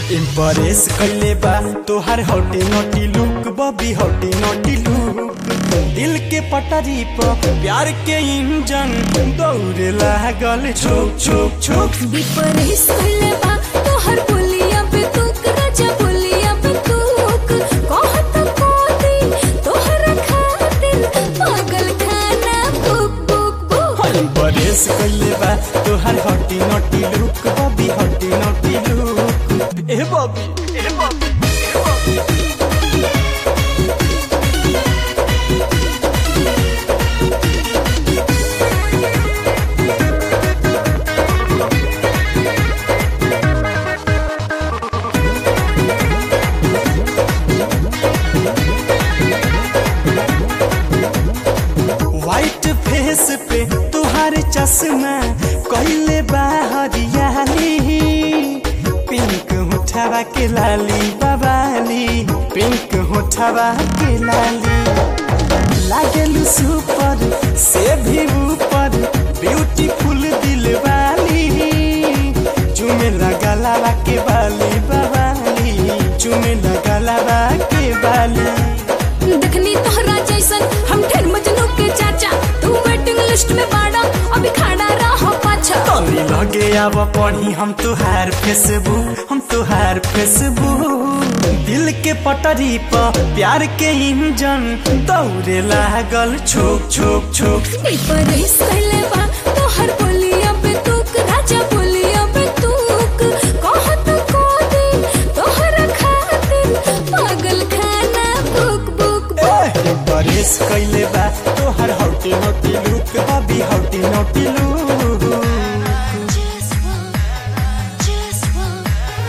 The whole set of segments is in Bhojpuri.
इम्प्रेस कइले बा तोहार hottie naughty look baby hottie naughty look दिल के पटरी पर प्यार के इंजन दौड़े लागल छोक छोक छोक विपरीत कइले बा तोहर बोलिया पे तुक राजा बोलिया पे तुक कहत कोदी तोहर खातिर पागल खाना बुक बुक बुक इम्प्रेस कइले बा तोहार hottie naughty look baby hottie naughty look ए बबी ए बबी ए बबी व्हाइट फेस पे तुहार चश्मा कइले बा हरियाली पिंक होठवा के लाली बबाली पिंक होठवा के लाली लागेलू सुपर से भी ऊपर ब्यूटीफुल दिल वाली चुमे लगा लाला के बाली बबाली चुमे लगा लाला के बाली देखनी तोहरा जैसन हम ढेर मजनू के चाचा तू वेटिंग लिस्ट में बाड़ा अभी खड़ा रहो पाछा तनी लगे अब पढ़ी हम तुहार फेसबुक हम तुहार फेसबुक दिल के पटरी पर प्यार के इंजन दौड़े लागल छोक छोक छोक विपरीत कइले बा तोहर बोलिया पे तुक राजा बोलिया पे तुक कहत कोदी तोहर खातिर पागल खाना बुक बुक बुक बरेस कैले बा तोहार हौटी naughty look baby hottie naughty look Just one, just one.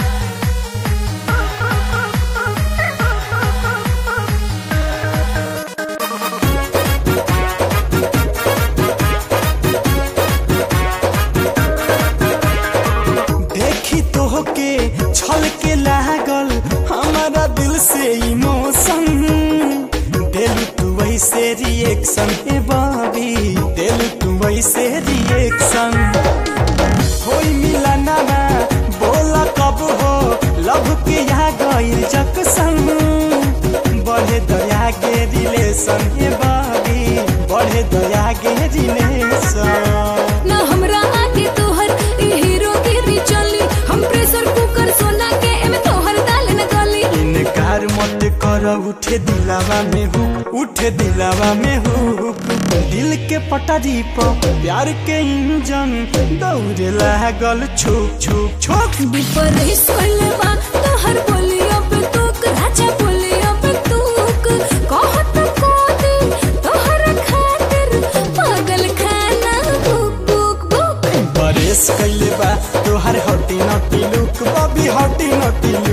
देखी तो के छल के लागल हमारा दिल से इमोशन दिल तू वैसे रिएक्शन ए बाबी दिल तू वैसे रिएक्शन होई मिला ना बोला कब हो लव के यहाँ गइल जक्सन बढ़े दया के रिलेशन ए बाबी बढ़े दया के रिलेशन ना हमरा आगे तोहर ई हीरोगिरी चली हम प्रेशर कुकर सोना के एमे तोहर दाल न गली इनकार मत कर उठे दिलावा में हुक उठे दिलावा में हुक दिल के पटरी पर प्यार के इंजन दौड़े लागल छुक छुक छुक विपरीत कइले बा तोहर बोलिया पे तुक राजा बोलिया पे तुक कहत कोदी तोहर खातिर पागल खाना बुक बुक बुक बरेस कैले बा तोहर हटी नटी लुक बबी हटी नटी लुक